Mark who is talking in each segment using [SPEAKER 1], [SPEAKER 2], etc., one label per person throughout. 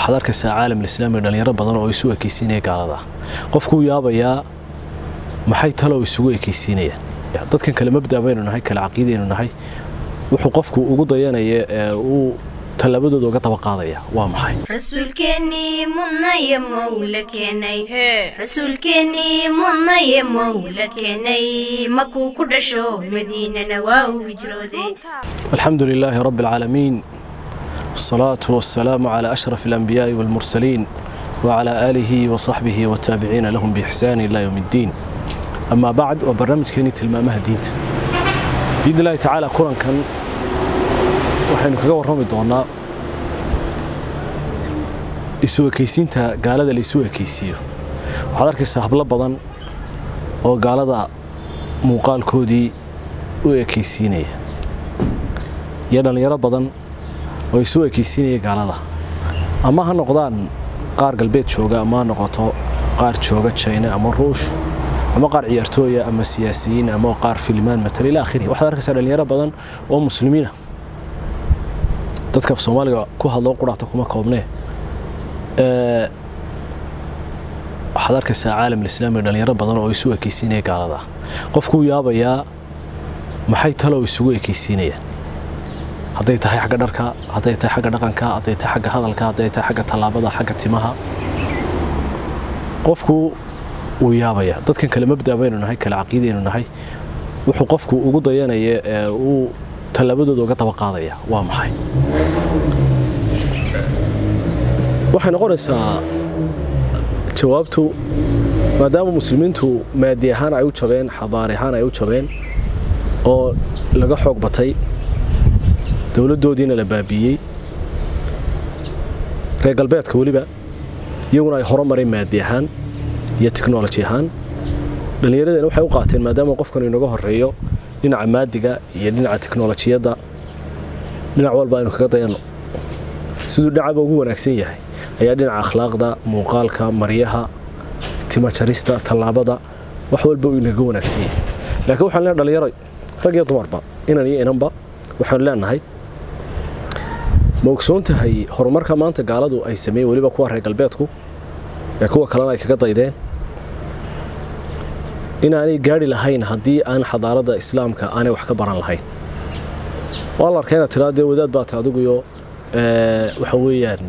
[SPEAKER 1] waxaad arkaysaa caalam alislaami dhalinyaro badan oo isu ekaysiinaya gaalada qofkuu yaabayaa maxay talow isugu ekaysiinayaan dadkan kale mabda baynu nahay kale caqiidaynu nahay wuxuu qofku ugu dayanaya ee uu tallaabadooda uga daba qaadaya waa maxay
[SPEAKER 2] rasuulkeennii mudnaye mowla keenay rasuulkeennii mudnaye mowla keenay makuu ku dhasho madiinana waa uu hijrooday
[SPEAKER 1] alxamdu lilaahi rabbi alcaalamiin والصلاة والسلام على أشرف الأنبياء والمرسلين وعلى آله وصحبه والتابعين لهم بإحسان إلى يوم الدين أما بعد وبرنامج كيني تلمامها دينت بإذن الله تعالى كوران كان waxaynu kaga warrami doonaa isu ekaysiinta gaalada la isu ekaysiiyo waxaad arkaysaa hablo badan oo gaalada muuqaalkoodii u ekaysiinaya iyo dhallinyaro badan oo isu ekaysiinaya gaalada ama ha noqdaan qaar galbeed jooga ama ha noqoto qaar jooga jina ama ruush ama qaar ciyaartooya ama siyaasiyiin ama qaar filimaan matala ila akhirihi waxaad arkaysaa dhallinyaro badan oo muslimiina dadka af soomaaliga ku hadloo quraata kuma koobnee waxaad arkaysaa caalam alislaami dhalinyaro badan oo isu ekaysiinaya gaalada qofkuu yaabayaa maxay talow isugu ekaysiinayaan hadday tahay xagga dharka hadday tahay xagga dhaqanka hadday tahay xagga hadalka hadday tahay xagga tallaabada xagga timaha qofku wuu yaabaya dadkan kale mabda baynu nahay kale caqiidaynu nahay wuxuu qofku ugu dayanaya ee uu tallaabadooda uga daba qaadaya waa maxay waxay noqonaysaa jawaabtu maadaama muslimiintu maadi ahaan ay u jabeen xadaari ahaan ay u jabeen oo laga xoog batay dowladdoodiina la baabiiyey reer galbeedka weliba iyaguna ay horumareen maadi ahaan iyo technoloji ahaan dhallinyaradeen waxay u qaateen maadaama qofkan inaga horeeyo dhinaca maadiga iyo dhinaca teknolojiyadda dhinac walba aynu kaga dayanno siduu dhinacaba ugu wanaagsan yahay ayaa dhinaca akhlaaqda muuqaalka maryaha timajarista tallaabada wax walba uu inaga wanaagsan yahay laakiin waxaan leenahay dhallinyaroy rag iyo dumarba inan iyo inanba waxaanu leenahay ma ogsoon tahay horumarka maanta gaaladu ay sameeyeen weliba kuwa reer galbeedku ee kuwa kalena ay kaga daydeen inaanay gaari lahayn haddii aan xadaaradda islaamka aanay wax ka baran lahayn waa la arkaa inaad tiraa dee wadaad baata adiguyo waxa weeyaan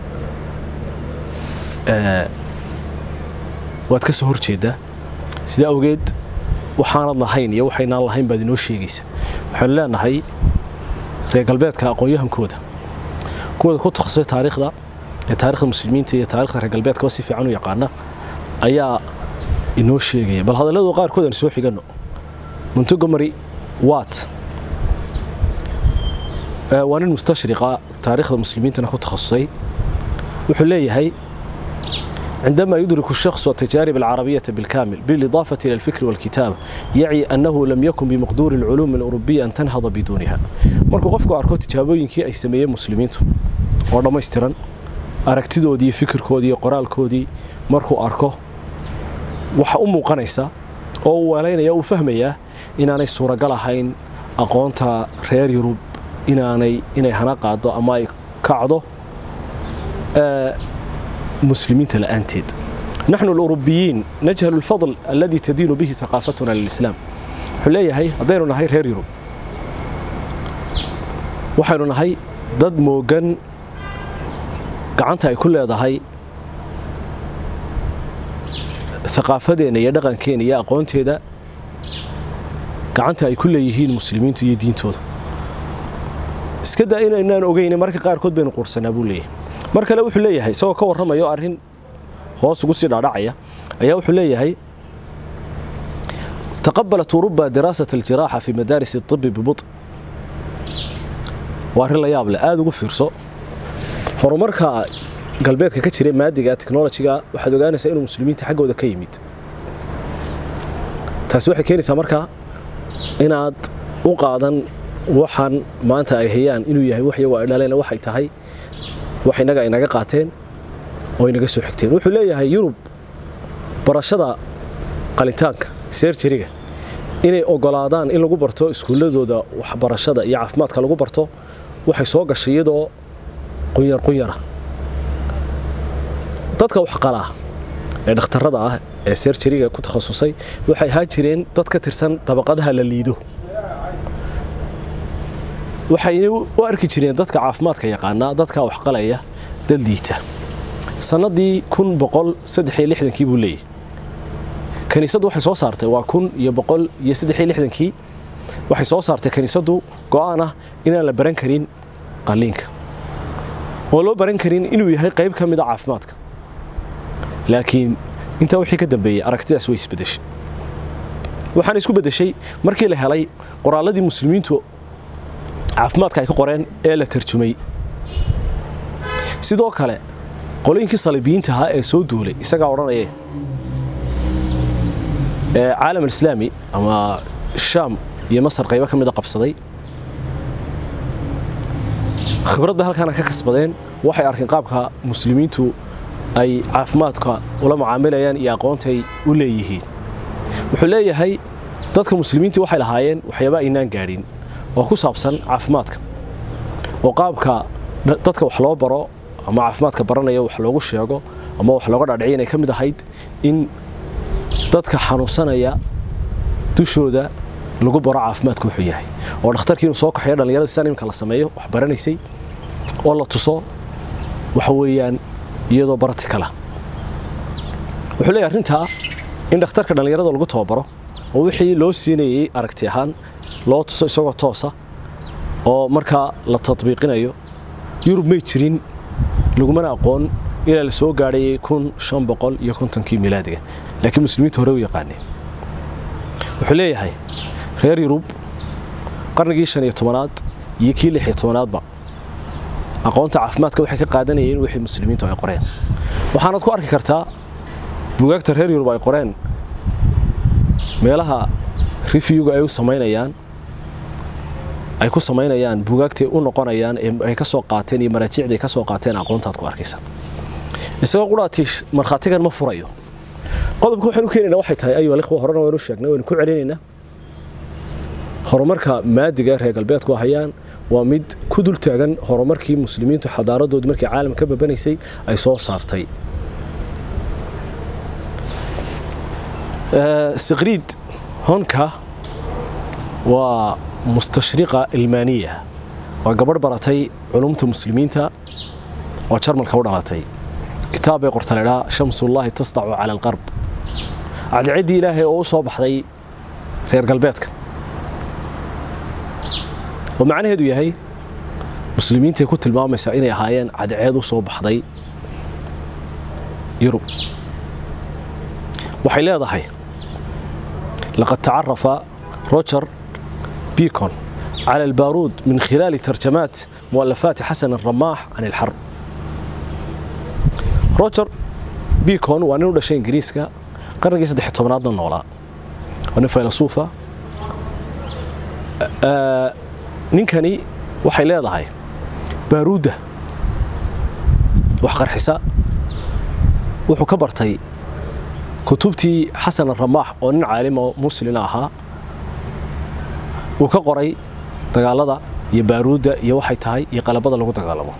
[SPEAKER 1] waad ka soo hor jeedaa sidaa awgeed waxaanad lahayn iyo waxaynaan lahayn baad inoo sheegaysa waxaanu leenahay reer galbeedka aqoon-yahankooda kuwooda ku takhasusay taariikhda ee taarikhda muslimiinta iyo taarikhda reer galbeedkaba si fiican u yaqaana ayaa inoo sheegaya bal hadalladoo qaarkood aan soo xiganno montogomery wat waa nin mustashriqa taarikhda muslimiintana ku takhasusay wuxuu leeyahay عندما يدرك الشخص التجارب العربية بالكامل بالإضافة إلى الفكر والكتابة يعي أنه لم يكن بمقدور العلوم الأوروبية أن تنهض بدونها markuu qofku arko tijaabooyinkii ay sameeyeen muslimiintu oo dhammaystiran aragtidoodii iyo fikirkoodii iyo qoraalkoodii markuu arko waxa u muuqanaysa oo uu weelaynaya uu fahmayaa inaanay suuragal ahayn aqoonta reer yurub inaanay inay hana qaado ama ay kacdo مسلمين الآنتيد نحن الأوروبيين نجهل الفضل الذي تدين به ثقافتنا للإسلام حلية هي هدينا نهي رير يوروب waxaynu nahay dad moogan gacanta ay ku leedahay aqaafadeena iyo dhaqankeena iyo aqoonteeda gacanta ay ku leeyihiin muslimiintu iyo diintooda iska daa inaynaan ogeyn marka qaarkood baynu quursanaa buu leeyahay mar kale wuxuu leeyahay isagoo ka warramayo arrin hoos ugu sii dhaadhacaya ayaa wuxuu leeyahay taqabalat uruba diraasat aljiraaxa fi madaaris اطibi bibut waa arrin la yaab leh aada ugu fiirso horumarka galbeedka ka jira maadiga technolojiga waxaad ogaanaysaa inuu muslimiinta xaggooda ka yimid taasi waxay keenaysaa markaa inaad u qaadan waxaan maanta ay hayaan inuu yahay wax iyagu ay dhaleen waxay tahay wax innaga ay naga qaateen oo ay naga soo xigteen wuxuu leeyahay yurub barashada qalitaanka seerjariga inay ogolaadaan in lagu barto iskuulladooda waxbarashada iyo caafimaadka lagu barto waxay soo gashay iyadoo qunyar qunyara dadka wax qalaa ee dhakhtarrada ah ee serjariga ku takhasusay waxay ahaan jireen dad ka tirsan dabaqadaha la liido waxayna u arki jireen dadka caafimaadka yaqaanaa dadka wax qalaya dad liita sannadii kun boqol saddex iyo lixdankii buu leeyahy kiniisaddu waxay soo saartay waa kun iyo boqol iyo saddex iyo lixdankii waxay soo saartay kiniisaddu go'aan ah inaan la baran karin qalliinka oo loo baran karin inuu yahay qayb ka mid a caafimaadka laakiin intaa wixii ka dambeeyey aragtidaas way isbedeshay waxaana isku bedeshay markii la helay qoraalladii muslimiintu caafimaadka ay ka qoreen ee la tarjumay sidoo kale qolooyinkii saliibiyiinta ahaa ee soo duulay isagaa odhanaya ee caalam alislaami ama shaam iyo masar qaybo ka mida qabsaday khibradda halkaana ka kasbadeen waxay arkeen qaabka muslimiintu ay caafimaadka ula mucaamilayaan iyo aqoontay u leeyihiin wuxuu leeyahay dadka muslimiintii waxay lahaayeen waxyaaba aynaan gaadhin oo ku saabsan caafimaadka oo qaabka dadka wax loo baro ama caafimaadka baranaya wax loogu sheego ama wax looga dhaadhiciy inay ka mid ahayd in dadka xanuunsanaya dushooda lagu baro caafimaadku wuxuu yahay oo dhakhtarkii inuu soo kaxeeyo dhallinyarada sidan iminka la sameeyo wax baranaysay oo la tuso waxa weeyaan iyadoo baratikala wuxuu leeyahay arrintaa in dhakhtarka dhallinyarada lagu tababaro oo wixii loo siinayey aragti ahaan loo tuso isagoo toosa oo markaa la tadbiiqinayo yurub may jirin lagumana aqoon ilaa la soo gaadhayay kun shan boqol iyo kontonkii milaadiga laakiin muslimiinta hore u yaqaaneen wuxuu leeyahay reer yurub qarnigii shan iyo tobanaad iyo kii lix iyo tobanaadba aqoonta caafimaadka waxay ka qaadanayeen wixii muslimiintu ay qoreen waxaanaad ku arki kartaa bugaagta reer yurub ay qoreen meelaha rifyuga ay u samaynayaan ay ku samaynayaan bugaagtay u noqonayaan ee ay ka soo qaateen iyo maraajiicday ka soo qaateen aqoontaad ku arkaysa isagoo quraati markhaatigan ma furayo qodobka waxaynu keenaynaa waxay tahay ayuha alikhwa horena waynu sheegnay waynu ku celinaynaa horumarka maadiga reer galbeedku hayaan waa mid ku dul taagan horumarkii muslimiintu xadaaradoodii markii caalam ka babanaysay ay soo saartay siqriid honka waa mustashriqa ilmaaniya waa gabadh baratay culumta muslimiinta oo jarmalka u dhalatay kitaab bay qorta laydhaa shamsullaahi tasdacu cala alqarb cadceeddii ilaahay oo u soo baxday reer galbeedka oo macnaheedu yahay muslimiintay ku tilmaamaysaa inay ahaayeen cadceed u soo baxday yurub waxay leedahay laqad tacarafa roger بيكون على البارود من خلال ترجمات مؤلفات حسن الرماح عن الحرب روجر بيكون waa nin u dhashay ingiriiska qarnigii saddex tobnaadna noolaa waa nin faylasuufa ninkani waxay leedahay baaruudda wax qarxisa wuxuu ka bartay kutubtii xasan aramaax oo nin caalimo muslina ahaa uu ka qoray dagaalada iyo baaruudda iyo waxay tahay iyo qalabada lagu dagaalamo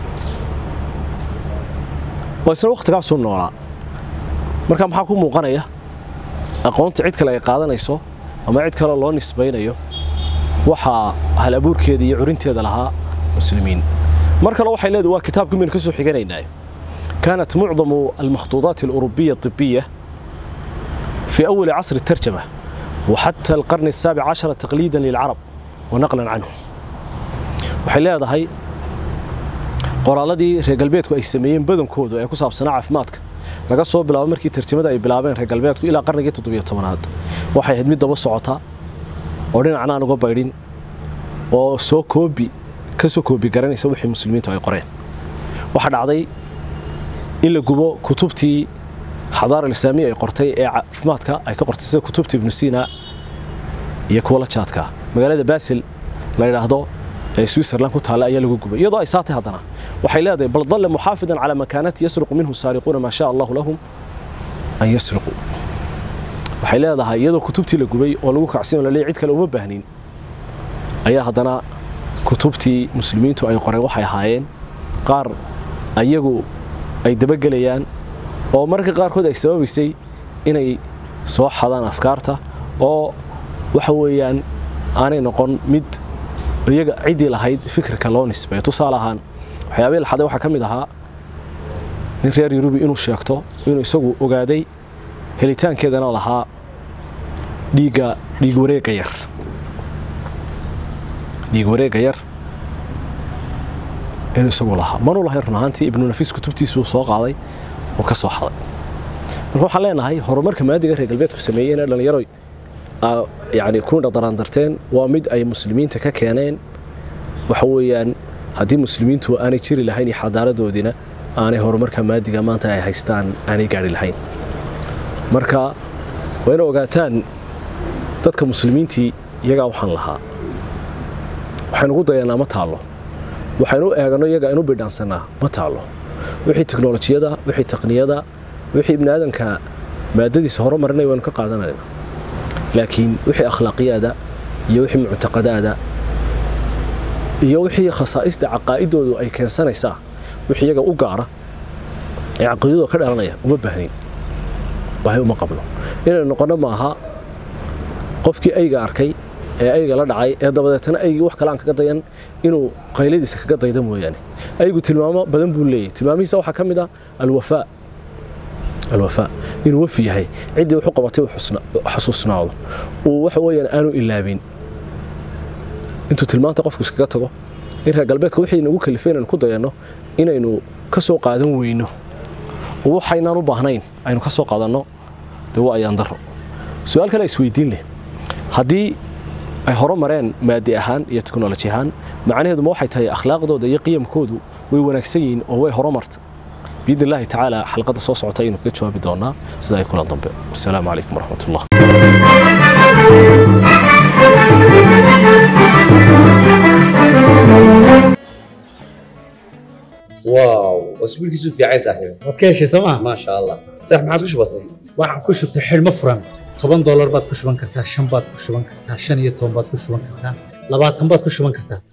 [SPEAKER 1] oo isna wakhtigaasuu noolaa marka maxaa ku muuqanaya aqoonta cid kale ay qaadanayso ama cid kale loo nisbaynayo waxaa hal abuurkeeda iyo curinteeda lahaa muslimiin mar kale waxay leedahay waa kitaabkii maynu ka soo xiganaynaayo كانت معظم المخطوطات الأوروبية الطبية في أول عصر الترجمة وحتى القرن السابع عشر تقليدا للعرب ونقلا عنهم waxay leedahay qoraaladii reer galbeedku ay sameeyeen badankoodu ee ku saabsanaa caafimaadka laga soo bilaabo markii tarjamada ay bilaabeen reer galbeedku ilaa qarnigii toddobiyo tobanaad waxay ahayd mid daba socota oo dhinacna aan uga baydhin oo soo koobi ka soo koobi garanaysa wixii muslimiintu ay qoreen waxaa dhacday in la gubo kutubtii xadaara alislaamiya ay qortay ee caafimaadka ay ka qortay sida kutubta ibnu siina iyo kuwa la jaadka magaalada basil la yidhaahdo ee switzerland ku taalla ayaa lagu gubay iyadoo ay saatay haddana waxay leedahay bal dalla muxaafidan calaa makaanati yasriqu minhu saariquuna maa shaa allahu lahum an yasriquu waxay leedahay iyadoo kutubtii la gubay oo lagu kacsin oo laleeyahy cid kale uma baahnin ayaa haddana kutubtii muslimiintu ay qoreen waxay ahaayeen qaar ayagu ay dabagelayaan oo mararka qaarkood ay sababaysay inay soo xadaan afkaarta oo waxa weeyaan aanay noqon mid iyaga ciddii lahayd fikirka loo nisbeeyo tusaale ahaan waxyaabihii la xaday waxaa ka mid ahaa nin reer yurubi inuu sheegto inuu isagu ogaaday helitaankeedana lahaa dhiigga dhiig wareegga yar dhiig wareegga yar inuu isagu lahaa manuu lahayn run ahaantii ibnu nafiis kutubtiisuu soo qaaday oo ka soo xaday marka waxaan leenahay horumarka maadiga reer galbeedku sameeyeen ee dhallinyaro yani ku dhaqdaraandarteen waa mid ay muslimiinta ka keeneen waxa weeyaan haddii muslimiintu aanay jiri lahayn iyo xadaaradoodiina aanay horumarka maadiga maanta ay haystaan aanay gaari lahayn marka waa ina ogaataan dadka muslimiintii iyagaa waxaan lahaa waxaynu ugu dayanaa ma taallo waxaynu u eegano iyaga inu bidhaansanaa ma taallo wixii teknolojiyada wixii taqniyada wixii ibni aadanka maadadiisa horumarinay waynu ka qaadanayna laakiin wixii akhlaaqiyaada iyo wixii muctaqadaada iyo wixii khasaa'ista caqaa'idoodu ay keensanaysaa wixii iyaga u gaara ee caqiidadooda ka dhalanaya uma baahnin baahi uma qabno inaynu noqonno maaha qofkii ayga arkay ee ayga la dhacay ee dabadeetana aygii wax kale aan kaga dayan inuu qayladiisa kaga dayda mooyaane aygu tilmaamo badan buu leeyahy tilmaamihiisa waxaa ka mid ah alwafaa alwafaa inuu wafi yahay ciddii wuxu qabatay xasuusnaado uu waxa weeyaan aanu ilaabin intuu tilmaanta qofku iskaga tago in reer galbeedka wixii nagu kalifay inaynu ku dayanno inaynu ka soo qaadan weyno oo waxaynaan u baahnayn aynu ka soo qaadanno dee waa ayaan darro su-aal kale isweydiin leh haddii ay horo mareen maadi ahaan iyo teknoloji ahaan macnaheedu ma waxay tahay akhlaaqdooda iyo qiyamkoodu way wanaagsan yihiin oo way horomarta biidn illaahi tacaala xalqadda soo socota aynu kaga jawaabi doonaa sida ay kulan dambe wasalaamu calaykum waraxmat ullah
[SPEAKER 3] واو اسبوعك في عايز صاحبي
[SPEAKER 4] waad ka heshay sooma
[SPEAKER 3] ما شاء الله صح ما عاد وش بصير
[SPEAKER 4] waxaan ku shubtay xidhmo furan toban doolar baad ku shuban kartaa shan baad ku shuban kartaa shan iyo toban baad ku shuban kartaa labaatan baad ku shuban kartaa